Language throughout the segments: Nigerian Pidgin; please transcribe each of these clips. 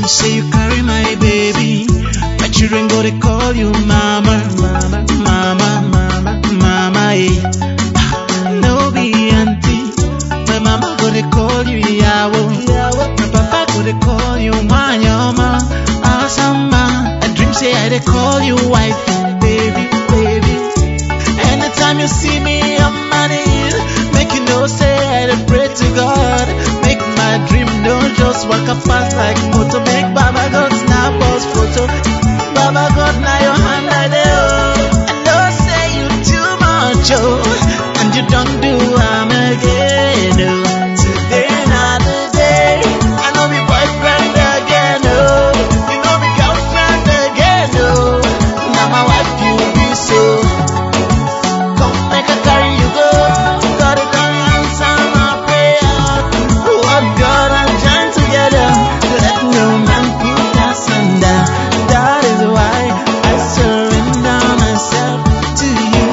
dream say you carry my baby. My children go to call you mama, mama, mama, mama, mama. Eh. No be auntie. My mama go to call you yawo. My papa go to call you manyama, asama. I dream say I dey call you wife, baby, baby. Anytime you see me on my knees, make you know say I dey pray to God. Make my dream no just walk up fast like motor. Make Baba God snap us photo. Baba God now your hand I dey oh. I know say you too much oh, and you don't do am again oh. Today not the day, I know me boyfriend again oh. You know me girlfriend again oh. Now my wife you be so. Come make a carry you go. God it done answer my prayer. What God and join together. Let no man put us under. That is why I surrender myself to you.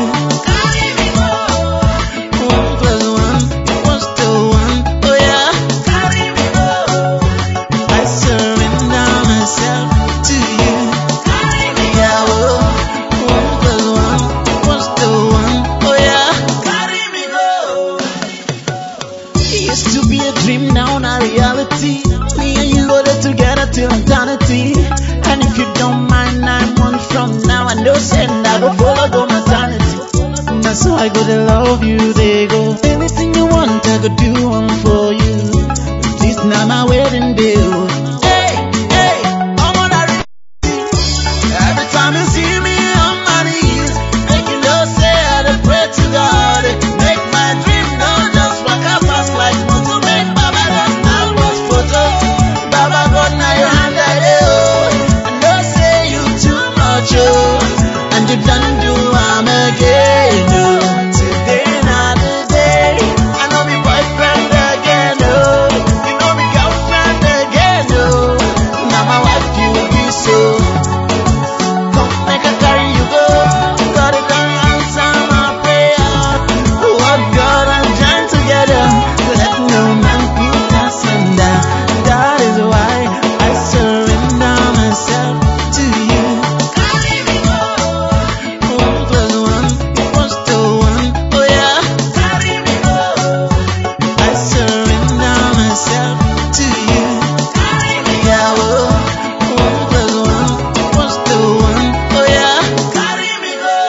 One plus one equals to one. Oh yeah. I surrender myself to you. Yeah, oh. One plus one equals to one. Oh yeah. Carry me go. It used to be a dream, now not reality. Me and you go there together till eternity. And if you don't mind, nine months from now, I know send I go follow go maternity. That's how I go to love you, they go. Anything you want, I go do one for you. This now my wedding bill. Hey, hey, I'm on a Every time you see me on my knees, make you know say I dey pray to God. Make my dream no just walk up fast like motor. Make Baba God now watch photo. Baba God now your hand I dey oh. I know say you too much oh, and you done do am again oh. Today not the day, I know me boyfriend again oh. You know me girlfriend again oh. Now my wife you be so. Come make a carry you go. God it done answer my prayer. What God and join together. Let no man put us under. That is why I surrender myself to you. One plus one equals to one. Oh yeah. I surrender myself to you. Yeah, oh. One plus one equals to one. Oh yeah. Carry me go.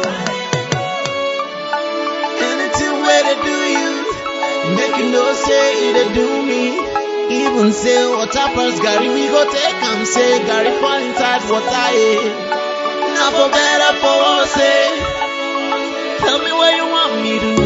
Anything where they do you, make you know say it they do me. Even say water pass Gary, we go take am say Gary fall inside water. Eh. Now for better for worse. Eh. Tell me what you want me to